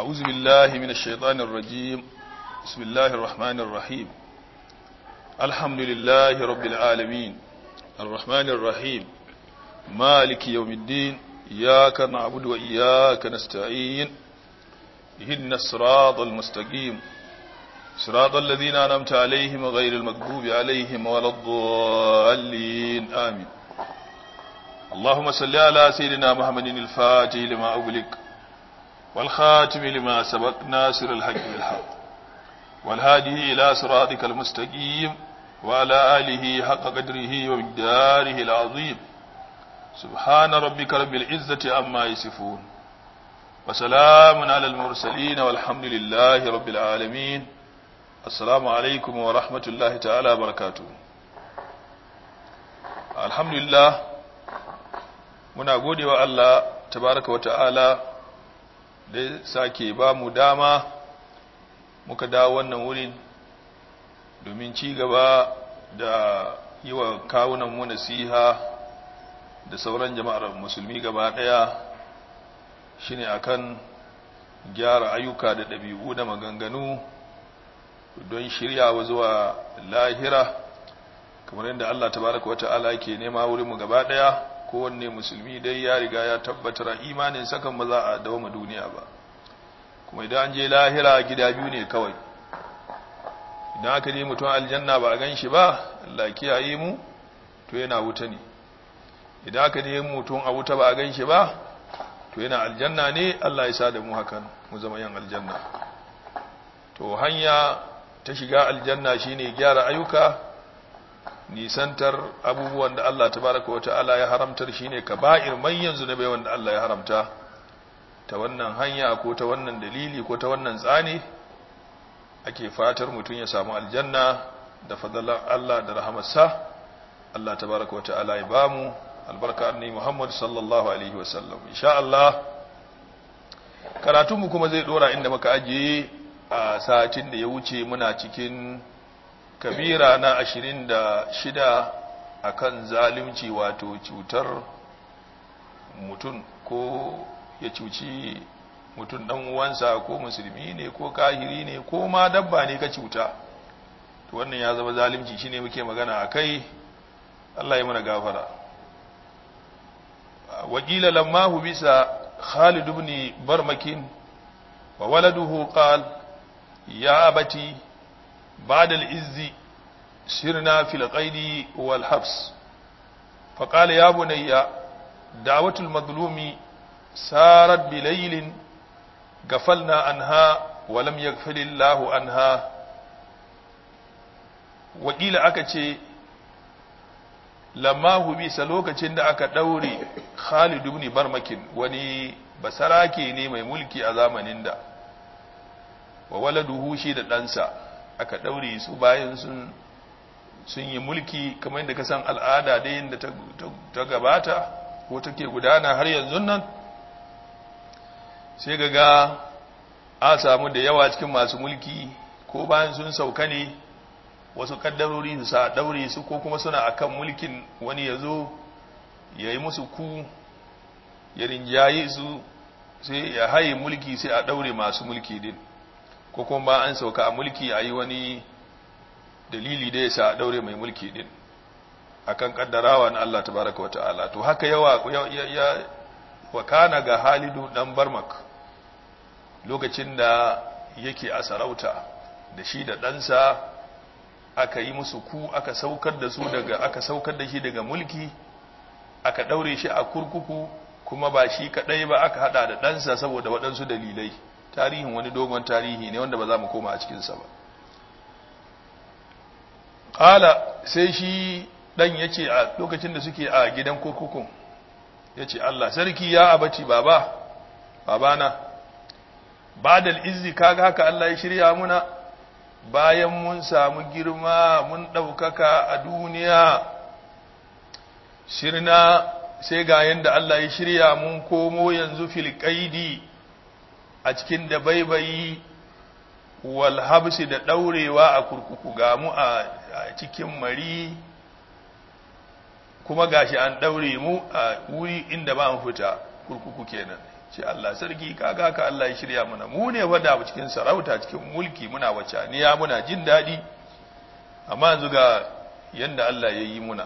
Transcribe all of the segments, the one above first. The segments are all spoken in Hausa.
أعوذ بالله من الشيطان الرجيم بسم الله الرحمن الرحيم الحمد لله رب العالمين الرحمن الرحيم مالك يوم الدين إياك نعبد وإياك نستعين إهدنا الصراط المستقيم صراط الذين أنعمت عليهم غير المغضوب عليهم ولا الضالين آمين اللهم صل على سيدنا محمد الفاتح لما أغلق والخاتم لما سبق ناصر الحق بالحق والهادي إلى صراطك المستقيم وعلى آله حق قدره ومقداره العظيم سبحان ربك رب العزة عما يصفون وسلام على المرسلين والحمد لله رب العالمين السلام عليكم ورحمة الله تعالى وبركاته الحمد لله muna gode wa Allah tabaraka wa ta'ala da sake ba mu dama muka dawo wannan wurin domin ci gaba da yi wa kawunan mu nasiha da sauran jama'ar musulmi gaba daya shine akan gyara ayyuka da ɗabi'u da maganganu don shiryawa zuwa lahira kamar yadda Allah tabaraka wa ta'ala yake nema wurin mu gaba daya kowanne musulmi dai ya riga ya tabbatar imanin sakan ba za a dawoma duniya ba kuma idan an je lahira gida biyu ne kawai idan aka je mutum aljanna ba a gan shi ba Allah kiyaye mu to yana wuta ne idan aka je mutum a wuta ba a gan shi ba to yana aljanna ne Allah ya sa da mu hakan mu zama yan aljanna to hanya ta shiga aljanna shine gyara ayyuka nisantar abubuwan da Allah tabaraka wa ta'ala ya haramtar shine kaba'ir manyan zunubai wanda Allah ya haramta ta wannan hanya ko ta wannan dalili ko ta wannan tsani ake fatar mutum ya samu aljanna da fadalan Allah da rahamarsa Allah tabaraka wa ta'ala ya bamu albarka annabi Muhammad sallallahu alaihi wa sallam insha Allah karatunmu kuma zai dora inda muka ajiye a satin da ya wuce muna cikin kabira na ashirin da shida a kan zalimci wato cutar mutum ko ya cuci mutum ɗan uwansa ko musulmi ne ko kahiri ne ko ma dabba ne ka cuta to wannan ya zama zalimci shine muke magana a kai Allah ya mana gafara wakila lamma bisa Khalid ibn Barmakin wa waladuhu qal ya abati بعد العز سرنا في القيد والحبس فقال يا بني دعوة المظلوم سارت بليل غفلنا عنها ولم يغفل الله عنها وقيل akace lamma hubisa lokacin da aka daure Khalid ibn Barmakin wani basarake ne mai mulki a zamanin da wa waladuhu shi da ɗansa aka ɗaure su bayan sun sun yi mulki kamar yadda ka san al'ada da yadda ta gabata ko take gudana har yanzu nan sai ga a samu da yawa cikin masu mulki ko bayan sun sauka ne wasu kaddarori su sa ɗaure su ko kuma suna akan mulkin wani ya zo ya yi musu ku ya rinjaye su sai ya haye mulki sai a ɗaure masu mulki din ko kuma ba an sauka a mulki a yi wani dalili da ya sa a daure mai mulki din akan kaddarawa na Allah tabaraka wa ta'ala to haka yawa ya wakana ga Halidu dan Barmak lokacin da yake a sarauta da shi da ɗansa aka yi musu ku aka saukar da su daga aka saukar da shi daga mulki aka daure shi a kurkuku kuma ba shi kadai ba aka hada da ɗansa saboda waɗansu dalilai tarihin wani dogon tarihi ne wanda ba za mu koma a cikinsa ba ƙala sai shi ɗan ya ce a lokacin da suke a gidan kurkukun ya ce Allah sarki ya abaci baba babana ba da izzi kaga haka Allah ya shirya muna bayan mun samu girma mun ɗaukaka a duniya shirna sai ga yadda Allah ya shirya mun komo yanzu filƙaidi a cikin da baibayi wal habsi da daurewa a kurkuku ga mu a cikin mari kuma gashi an daure mu a wuri inda ba mu fita kurkuku kenan ce Allah sarki kaga ka Allah ya shirya mana mu ne wada cikin sarauta cikin mulki muna wacaniya muna jin daɗi amma yanzu ga yanda Allah ya yi muna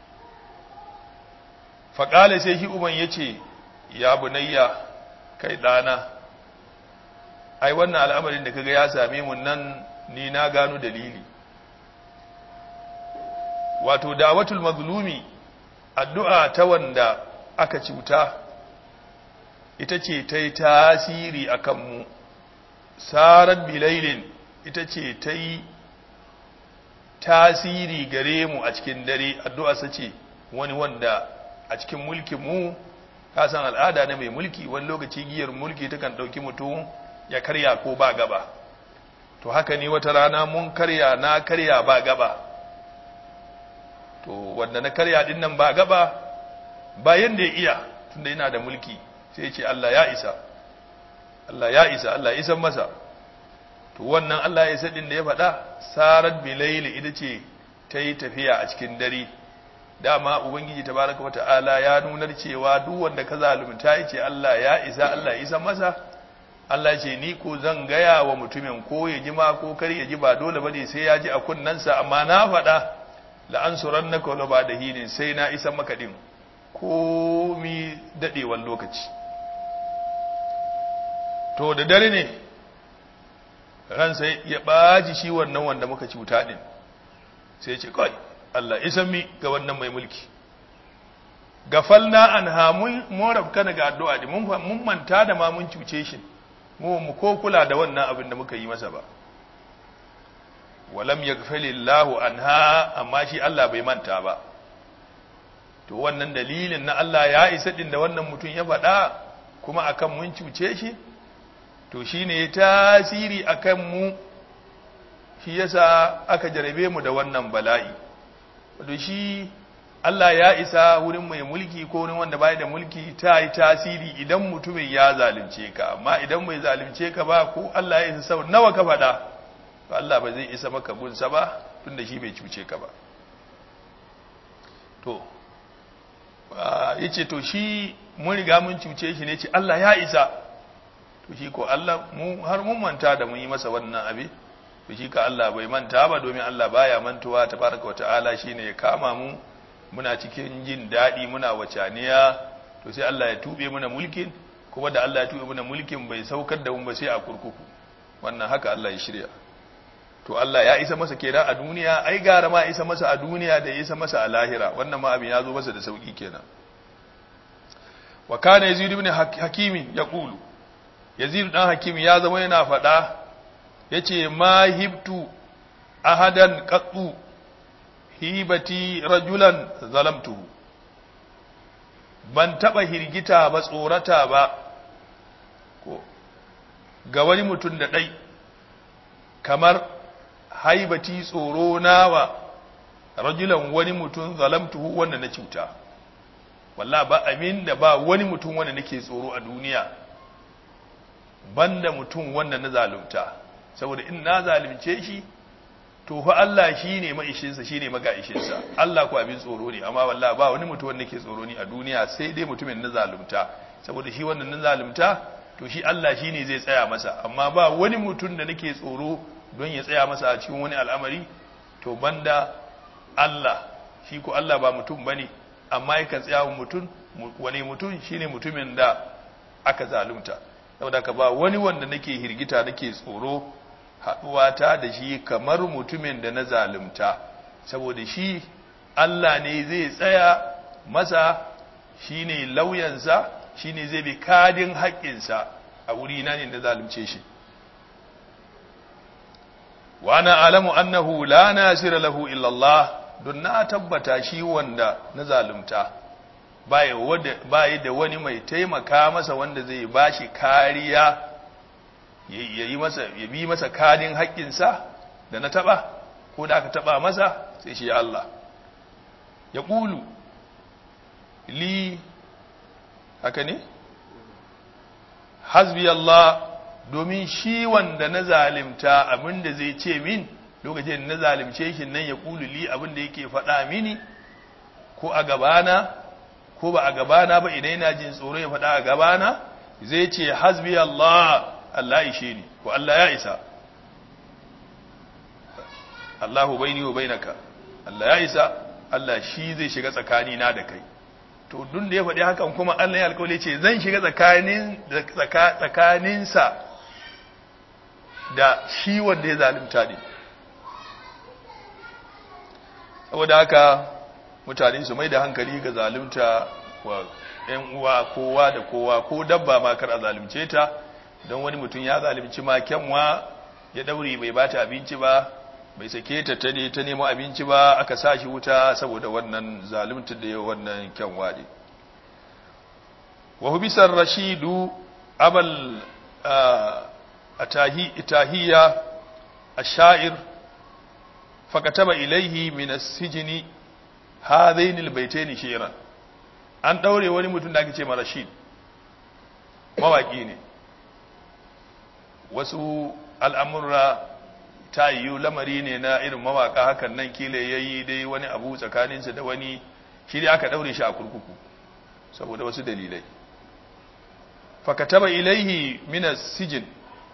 faƙale sai shi uban ya ce ya bunayya kai ɗana ai wannan al'amarin da kaga ya same mu nan ni na gano dalili wato dawatul mazlumi addu'a ta wanda aka cuta ita ce ta yi tasiri a kanmu sarar bilailin ita ce ta yi tasiri gare mu a cikin dare addu'a sa ce wani wanda a cikin mulkin mu kasan al'ada na mai mulki wani lokaci giyar mulki ta kan ɗauki mutum ya karya ko ba gaba to haka ne wata rana mun karya na karya ba gaba to wanda na karya din nan ba gaba bayan da ya iya tunda yana da mulki sai ce Allah ya isa Allah ya isa Allah isan masa to wannan Allah ya isa din da ya faɗa sarat bilaili ita ce ta yi tafiya a cikin dare dama ubangiji tabaraka wata'ala ya nunar cewa duk wanda ka zalunta ya ce Allah ya isa Allah ya isan masa Allah ce ni ko zan gaya wa mutumin ko ya ji ma ko kar ya ji ba dole bane sai ya ji a kunnansa amma na faɗa la'ansuran na kawo ba da hinin sai na isa maka ɗin komi daɗewan lokaci to da dare ne ransa ya ɓaji shi wannan wanda muka cuta ɗin sai ce kawai Allah isan mi ga wannan mai mulki gafalna an hamun morabka ga addu'a ɗin mun manta da ma mun cuce shi mu ko kula da wannan abin da muka yi masa ba walam yaghfilillahu anha amma shi Allah bai manta ba to wannan dalilin na Allah ya isa din da wannan mutum ya faɗa kuma akan mun cuce shi to shine tasiri akan mu shi yasa aka jarabe mu da wannan bala'i to shi Allah ya isa wurin mai mulki ko wurin wanda bai da mulki ta yi tasiri idan mutumin ya zalunce ka amma idan bai zalunce ka ba ko Allah ya isa sau nawa ka faɗa to Allah ba zai isa maka gunsa ba tunda shi bai cuce ka ba to yace to shi mun riga mun cuce shi ne ce Allah ya isa to shi ko Allah mu har mun manta da mun yi masa wannan abi to shi ka Allah bai manta ba domin Allah baya mantuwa tabaraka wa ta'ala shine ya kama mu muna cikin jin daɗi muna wacaniya to sai Allah ya tube muna mulkin kuma da Allah ya tube muna mulkin bai saukar da mu ba sai a kurkuku wannan haka Allah ya shirya to Allah ya isa masa kenan a duniya ai gara ma isa masa a duniya da ya isa masa a lahira wannan ma abin ya zo masa da sauki kenan wa kana yazid ibn hakimi yaqulu yazid dan hakimi ya zama yana fada yace ma hibtu ahadan qattu hibati rajulan zalamtuhu ban taba hirgita ba tsorata ba ko ga wani mutum da dai kamar haibati tsoro nawa rajulan wani mutum zalamtuhu wanda na cuta walla ba amin da ba wani mutum wanda nake tsoro a duniya banda mutum wanda na zalunta saboda in na zalunce shi to fa Allah shine maishinsa shine magaishinsa Allah ko abin tsoro ne amma walla ba wani mutum wanda nake tsoro ne a duniya sai dai mutumin na zalunta saboda shi wannan na zalunta to shi Allah shine zai tsaya masa amma ba wani mutum da nake tsoro don ya tsaya masa a cikin wani al'amari to banda Allah shi ko Allah ba mutum bane amma yakan tsaya wa mutum wani mutum shine mutumin da aka zalunta saboda ka ba wani wanda nake hirgita nake tsoro haduwa ta da shi kamar mutumin da na zalunta saboda shi Allah ne zai tsaya masa shine lauyansa shine zai bi kadin haƙƙinsa a wuri na ne da zalunce shi wa ana alamu annahu la nasira lahu illa Allah don na tabbata shi wanda na zalunta baya da wani mai taimaka masa wanda zai bashi kariya ya yi masa ya bi masa kadin haƙƙinsa da na taba ko da aka taba masa sai shi ya Allah ya ƙulu li haka ne hasbi Allah domin shi wanda na zalimta abinda zai ce min lokacin na zalimce shi nan ya ƙulu li abinda yake faɗa mini ko a gabana ko ba a gabana ba idan yana jin tsoro ya faɗa a gabana zai ce hasbi Allah Allah ishe ni ko Allah ya isa Allahu baini wa bainaka Allah ya isa Allah shi zai shiga tsakani na da kai to duk da ya faɗi hakan kuma Allah ya alƙawari ce zan shiga tsakanin tsakaninsa da shi wanda ya zalunta ne saboda haka mutane su mai da hankali ga zalunta wa ‘yan uwa kowa da kowa ko dabba ma kar a zalunce ta don wani mutum ya zalunci ma kyanwa ya daure bai bata abinci ba bai sake ta ta ne ta nemo abinci ba aka sa shi wuta saboda wannan zalunta da wannan kyanwa ne wa hubisar rashidu abal tahiyya ash-sha'ir fakataba ilaihi min as-sijni hadain al-baytayn shi'ran an daure wani mutum da ake ce Rashid mawaki ne wasu al'amurra ta yiwu lamari ne na irin mawaka hakan nan kila yayi dai wani abu tsakaninsa da wani shi dai aka daure shi a kurkuku saboda wasu dalilai fakataba ilaihi min as-sijn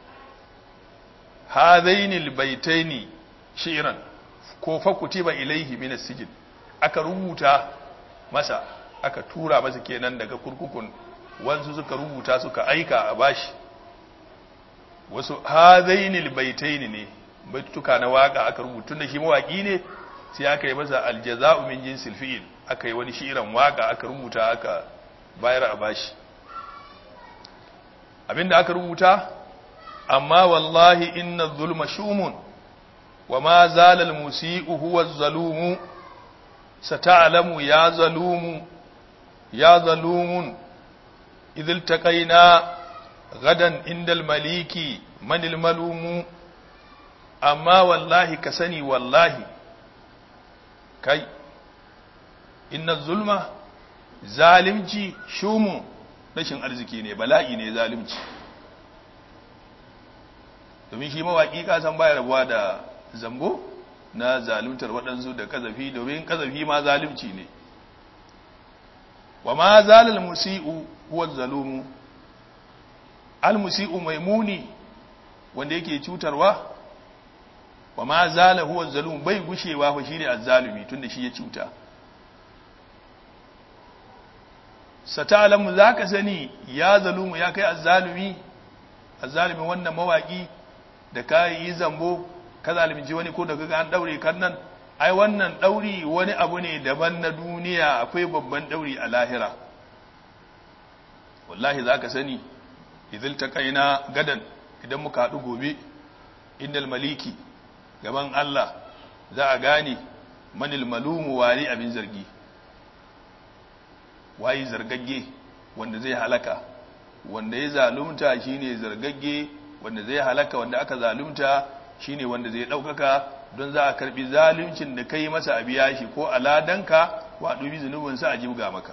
hadain al-baytayn shi'ran ko fakutiba ilaihi min as-sijn aka rubuta masa aka tura masa kenan daga kurkukun wansu suka rubuta suka aika a bashi wasu hadainil baitaini ne baituka na waka aka rubuta da shi mawaki ne sai aka yi masa aljaza'u min jinsil fi'il aka yi wani shi'iran waka aka rubuta aka bayar a bashi abinda aka rubuta amma wallahi inna zulma shumun wa ma zala al-musii'u huwa az-zalumu sata'lamu ya zalumu ya zalumun idh iltaqaina gadan indal maliki manil malumu amma wallahi ka sani wallahi kai inna zulma zalimci shumu rashin arziki ne bala'i ne zalimci domin shi mawaƙi kasan baya rabuwa da zambo na zaluntar waɗansu da kazafi domin kazafi ma zalimci ne wa ma zalal musi'u huwa zalumu al musi'u maimuni wanda yake cutarwa wa ma zala huwa zalum bai gushewa fa shine azzalumi tunda shi ya cuta sata'lamu zaka sani ya zalumu ya kai azzalumi azzalumi wannan mawaki da kai yi zambo ka zalunci wani ko da kaga an daure kan nan ai wannan dauri wani abu ne daban na duniya akwai babban dauri a lahira wallahi zaka sani idil taqaina gadan idan muka hadu gobe indal maliki gaban Allah za a gane manil malumu wari abin zargi wayi zargagge wanda zai halaka wanda ya zalunta shine zargagge wanda zai halaka wanda aka zalunta shine wanda zai daukaka don za a karbi zaluncin da kai masa a biya shi ko aladanka wa dubi zunubin sa a jibga maka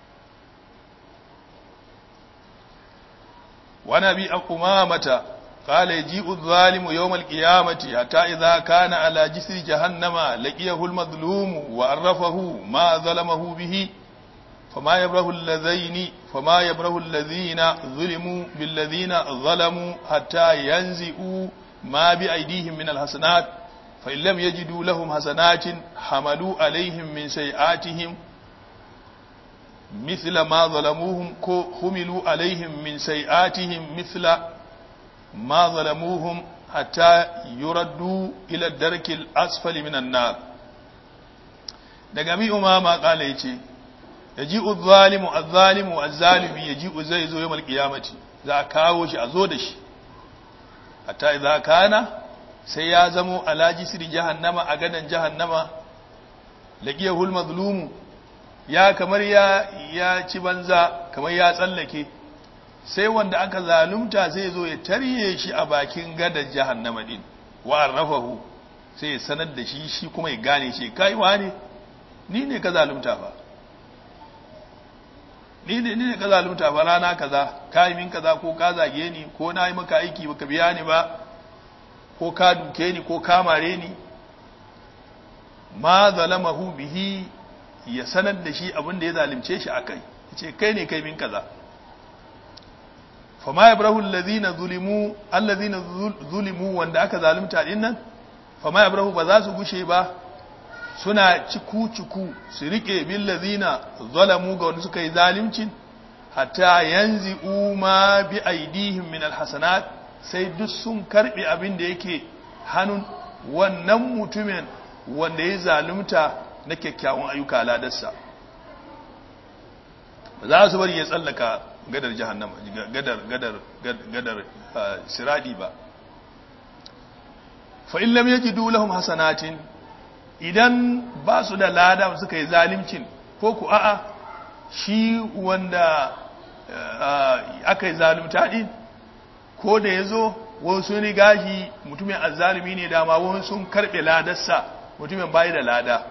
wa nabi aqumamata قال يجيء الظالم يوم القيامة حتى إذا كان على جسر جهنم لقيه المظلوم وعرفه ما ظلمه به فما يبره الذين فما يبره الذين ظلموا بالذين ظلموا حتى ينزئوا ما بأيديهم من الحسنات فإن لم يجدوا لهم حسنات حملوا عليهم من سيئاتهم مثل ما ظلموهم حملوا عليهم من سيئاتهم مثل ما ظلموهم حتى يردوا إلى الدرك الأسفل من النار دقمي أماما قال يتي يجيء الظالم الظالم الظالم يجيء زيزو يوم القيامة ذا كاوش أزودش حتى إذا كان سيازم على جسر جهنم أغدا جهنم لقيه المظلوم ya kamar ya ya ci banza kamar ya tsallake sai wanda aka zalunta zai zo ya tarye shi a bakin gadar jahannama din wa arrafahu sai ya sanar da shi shi kuma ya gane shi kai wane ni ne ka zalunta ba ni ne ni ne ka zalunta ba rana kaza kai min kaza ko ka zage ni ko na yi maka aiki baka biya ni ba ko ka duke ni ko ka mare ni ma zalamahu bihi ya sanar da shi abin da ya zalunce shi akai yace kai ne kai min kaza fama yabrahu allazina zulimu allazina zulimu wanda aka zalunta din nan fama yabrahu ba za su gushe ba suna ciku ciku su rike bil ladina zalamu ga wanda suka yi zalimcin hatta yanzi ma bi aidihim min alhasanat sai duk sun karbe abin da yake hannun wannan mutumin wanda ya zalunta na kyakkyawan ayyuka ladarsa ba za su bari ya tsallaka gadar jahannama gadar gadar gadar siradi ba fa in lam yajidu lahum hasanatin idan ba su da lada suka yi zalimcin ko ku a'a shi wanda aka yi zalunta din ko da ya zo wasu riga shi mutumin azzalumi ne dama wani sun karɓe ladarsa mutumin bayi da lada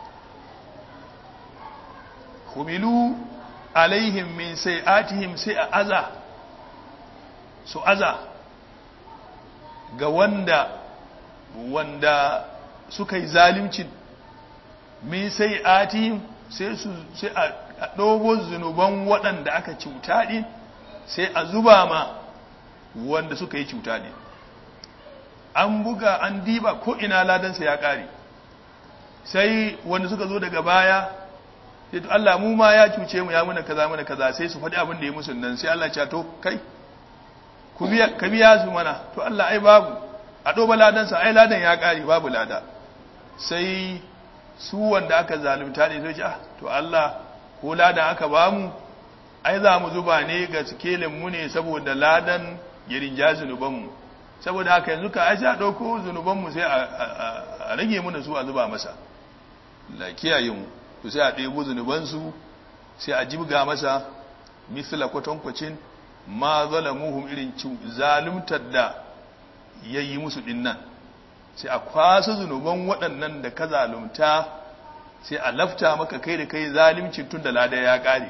humilu alaihim min sai atihim sai a aza su aza ga wanda wanda suka yi zalimcin min sai atihim sai su sai a dogo zunuban waɗanda aka cuta ɗin sai a zuba ma wanda suka yi cuta ɗin an buga an diba ko ina ladansa ya ƙare sai wanda suka zo daga baya sai to Allah mu ma ya cuce mu ya muna kaza muna kaza sai su faɗi abin da ya musu nan sai Allah ya to kai ku biya ka biya su mana to Allah ai babu a doba ladansa ai ladan ya ƙare babu lada sai su wanda aka zalunta ne sai ah to Allah ko ladan aka bamu ai za mu zuba ne ga sikelin mu ne saboda ladan ya rinja zunuban mu saboda haka yanzu ka ai sai a dauko zunuban mu sai a rage mu su a zuba masa la kiyaye mu to sai a ɗebo zunuban su sai a jibga masa misla kwatankwacin ma zalamuhum irin zaluntar da yayi musu dinnan sai a kwasa zunuban waɗannan da ka zalunta sai a lafta maka kai da kai zalimci tun da lada ya ƙare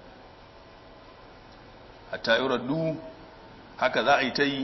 hatta yi raddu haka za a yi ta yi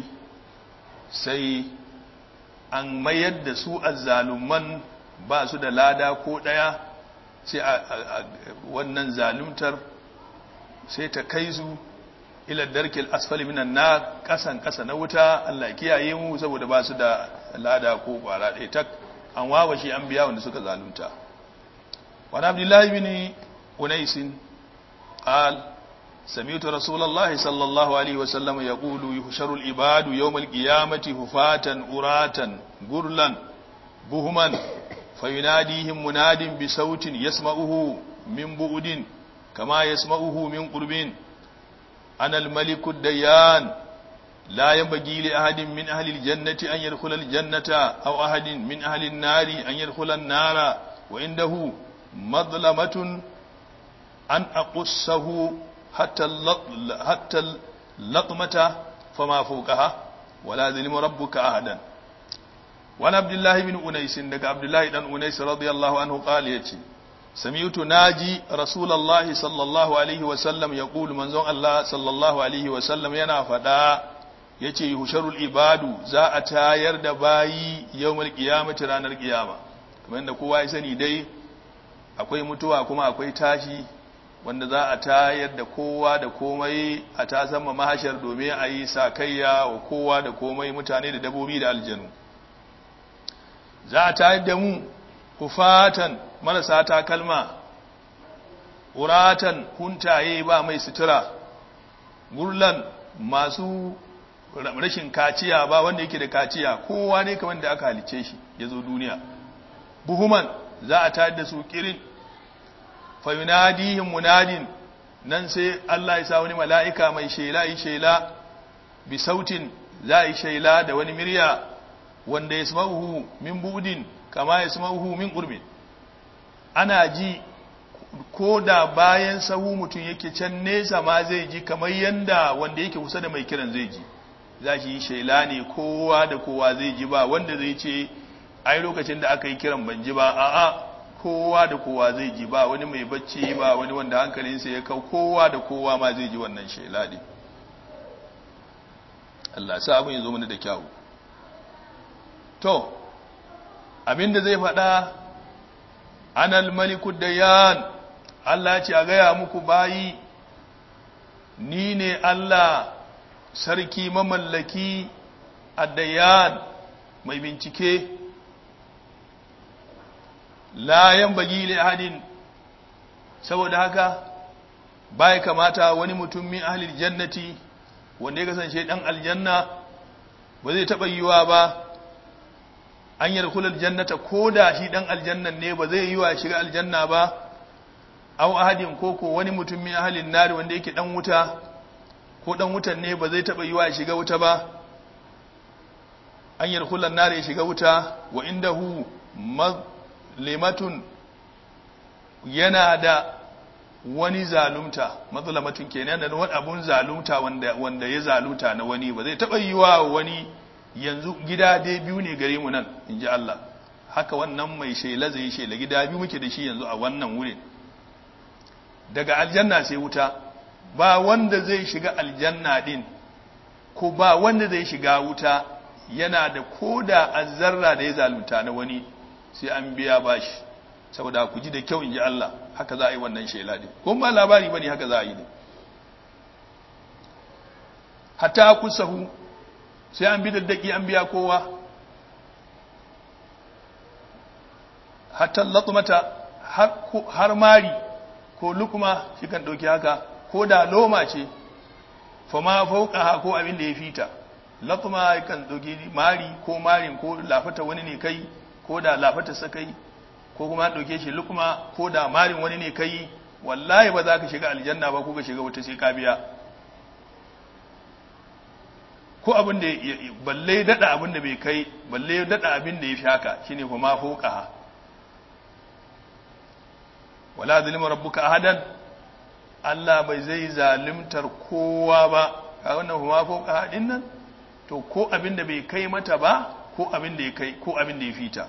sai an mayar da su azzalumman ba su da lada ko ɗaya sai a wannan zaluntar sai ta kai su ila darkil asfali minan na kasan kasa na wuta Allah kiyaye mu saboda ba su da lada ko kwara ɗaya tak an wawa shi an biya wanda suka zalunta wani abdullahi bin unaisin qal sami'tu rasulullahi sallallahu alaihi wa sallam yaqulu yuhsharu al-ibadu yawm al-qiyamati hufatan uratan gurlan buhuman fayunadihim munadin bi sautin yasma'uhu min bu'udin kama yasma'uhu min qurbin أنا الملك الديان لا ينبغي لأحد من أهل الجنة أن يدخل الجنة أو أحد من أهل النار أن يدخل النار وعنده مظلمة أن أقصه حتى حتى اللطمة فما فوقها ولا ظلم ربك أحدا وعن عبد الله بن أنيس عبد الله بن أنيس رضي الله عنه قال يتي سمعت ناجي رسول الله صلى الله عليه وسلم يقول منزون الله صلى الله عليه وسلم yana fada yace yuhsharul ibadu za a tayar da bayi yawmal qiyamati ranar qiyama kamar yadda kowa ya sani dai akwai mutuwa kuma akwai tashi wanda za a tayar da kowa da komai a tasamma mahashar domin a yi sakayya wa kowa da komai mutane da dabobi da aljanu za a tayar da mu kufatan marasa takalma uratan huntaye ba mai sutura gurlan masu rashin kaciya ba wanda yake da kaciya kowa ne kamar da aka halice shi ya zo duniya buhuman za a tayar da su kirin fayunadihim munadin nan sai Allah ya sa wani mala'ika mai shela yi shela bi sautin za a yi shela da wani mirya wanda ya sama'uhu min budin kama ya sama'uhu min ƙurbin ana ji ko da bayan sahu mutum yake can nesa ma zai ji kamar yanda wanda yake kusa da mai kiran zai ji za shi yi shaila ne kowa da kowa zai ji ba wanda zai ce ai lokacin da aka yi kiran ban ji ba a'a kowa da kowa zai ji ba wani mai bacci ba wani wanda hankalinsa ya kau kowa da kowa ma zai ji wannan shaila ne Allah sa abin ya zo mana da kyau to abinda zai faɗa anal malikud dayan Allah ce a gaya muku bayi ni ne Allah sarki mamallaki addayan mai bincike layan bagi li ahadin saboda haka bai kamata wani mutum min ahlil jannati wanda ya kasance dan aljanna ba zai taba yiwa ba an yarkula aljannata koda shi dan aljannan ne ba zai yiwa shiga aljanna ba aw ahadin koko wani mutum min ahlin nar wanda yake dan wuta ko dan wutan ne ba zai taba yiwa shiga wuta ba an yarkula nar ya shiga wuta wa indahu mazlimatun yana da wani zalunta mazlamatun kenan da wani abun zalunta wanda wanda ya zalunta na wani ba zai taba yiwa wani yanzu gida dai biyu ne gare mu nan inji Allah haka wannan mai shela zai shela gida biyu muke da shi yanzu a wannan wurin daga aljanna sai wuta ba wanda zai shiga aljanna din ko ba wanda zai shiga wuta yana da koda azzarra da ya zalunta na wani sai an biya bashi saboda ku ji da kyau inji Allah haka za a yi wannan shela din ko ba labari bane haka za a yi ne hatta kusahu sai an bi daddaki an biya kowa hatta latmata har mari ko lukma shi kan dauki haka ko da loma ce fa ma fauka ko abin da ya fita latma kan dauki mari ko marin ko lafata wani ne kai ko da lafata sakai ko kuma dauke shi lukma ko da marin wani ne kai wallahi ba za ka shiga aljanna ba ko ka shiga wata sai ka biya ko abin da balle dada abin da bai kai balle dada abin da ya fi haka shine kuma fauka wala zalima rabbuka ahadan Allah bai zai zalimtar kowa ba ka wannan kuma fauka din nan to ko abin da bai kai mata ba ko abin da ya kai ko abin da ya fita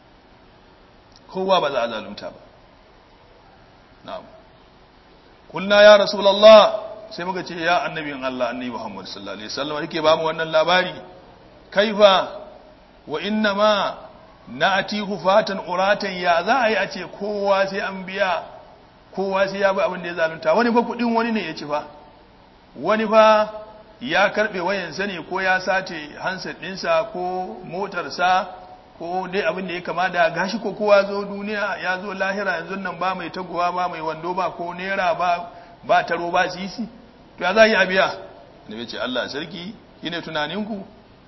kowa ba za a zalunta ba na'am kulna ya rasulullah sai muka ce ya annabin Allah annabi Muhammad sallallahu alaihi wasallam yake ba mu wannan labari kaifa wa inna ma na'ati hufatan uratan ya za a yi a ce kowa sai an biya kowa sai ya bi abin da ya zalunta wani fa kudin wani ne ya ci fa wani fa ya karbe wayansa ne ko ya sace handset ɗinsa ko motarsa ko dai abin da ya kama da gashi ko kowa zo duniya ya zo lahira yanzu nan ba mai taguwa ba mai wando ba ko nera ba ba taro ba sisi to ya za yi abiya da ce Allah sarki shine tunaninku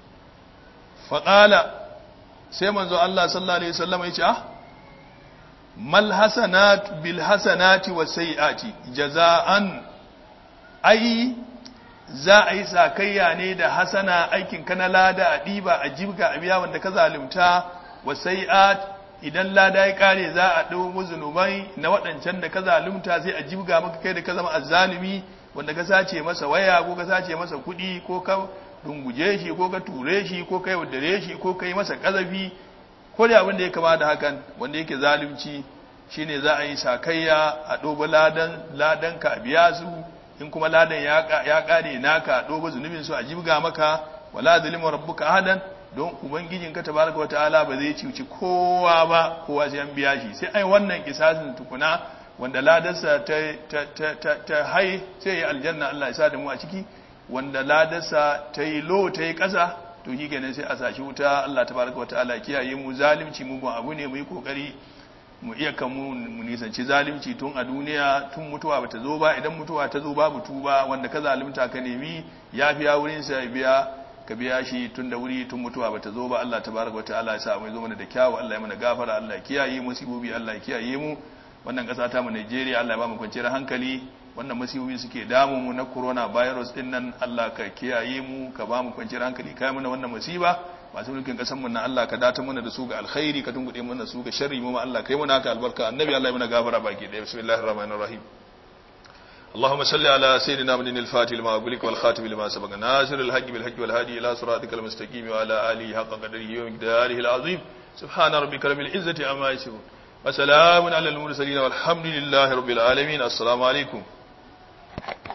faƙala sai manzo Allah sallallahu alaihi wasallam ya ce ah mal hasanat bil hasanati was sayiati jazaan ai za a yi sakayya ne da hasana aikin ka na lada a ɗiba a jibga a biya wanda ka zalunta wa sai'at idan lada ya kare za a ɗau zunubai na waɗancan da ka zalunta sai a jibga maka kai da ka zama azzalumi wanda ka sace masa waya ko ka sace masa kuɗi ko ka dunguje shi ko ka ture shi ko ka yaudare shi ko ka yi masa ƙazafi ko da abin da ya kama da hakan wanda yake zalunci shine za a yi sakayya a ɗoba ladan ladan ka biya su in kuma ladan ya kare naka doba zunubin su a jibga maka wala zalimu rabbuka ahadan don ubangijin ka tabaraka wa ta'ala ba zai cici kowa ba kowa sai an biya shi sai ai wannan kisasin tukuna wanda ladarsa ta ta ta ta, ta hai sai ya aljanna Allah ya sa da mu a ciki wanda ladarsa ta yi lo ta yi kasa to shi kenan sai a sashi wuta Allah tabaraka wa ta'ala kiyaye mu zalimci mu ba abu ne mu yi kokari mu iya kan mu nisanci zalimci tun a duniya tun mutuwa bata zo ba idan mutuwa ta zo babu tuba wanda ka zalimta ka nemi yafiya wurin sa biya ka biya shi tun da wuri tun mutuwa bata zo ba Allah tabaraka wa ta'ala ya sa mu zo mana da kyawu Allah ya mana gafara Allah ya kiyaye mu sibobi Allah ya kiyaye mu wannan kasa ta mu Najeriya Allah ya ba mu kwanciyar hankali wannan masibobi suke damu mu na corona virus din nan Allah ka kiyaye mu ka ba mu kwanciyar hankali kai mana wannan musiba masu mulkin kasan mu na Allah ka data mana da su ga alkhairi ka tungude mana su ga sharri mu ma Allah kai mana ka albarka annabi Allah ya mana gafara baki da bismillahir rahmanir rahim اللهم صل على سيدنا محمد الفاتح لما أغلق والخاتم لما سبق ناصر الحق بالحق والهادي إلى صراطك المستقيم وعلى آله حق قدره ومقداره العظيم سبحان ربك رب العزة عما يصفون وسلام على المرسلين والحمد لله رب العالمين السلام عليكم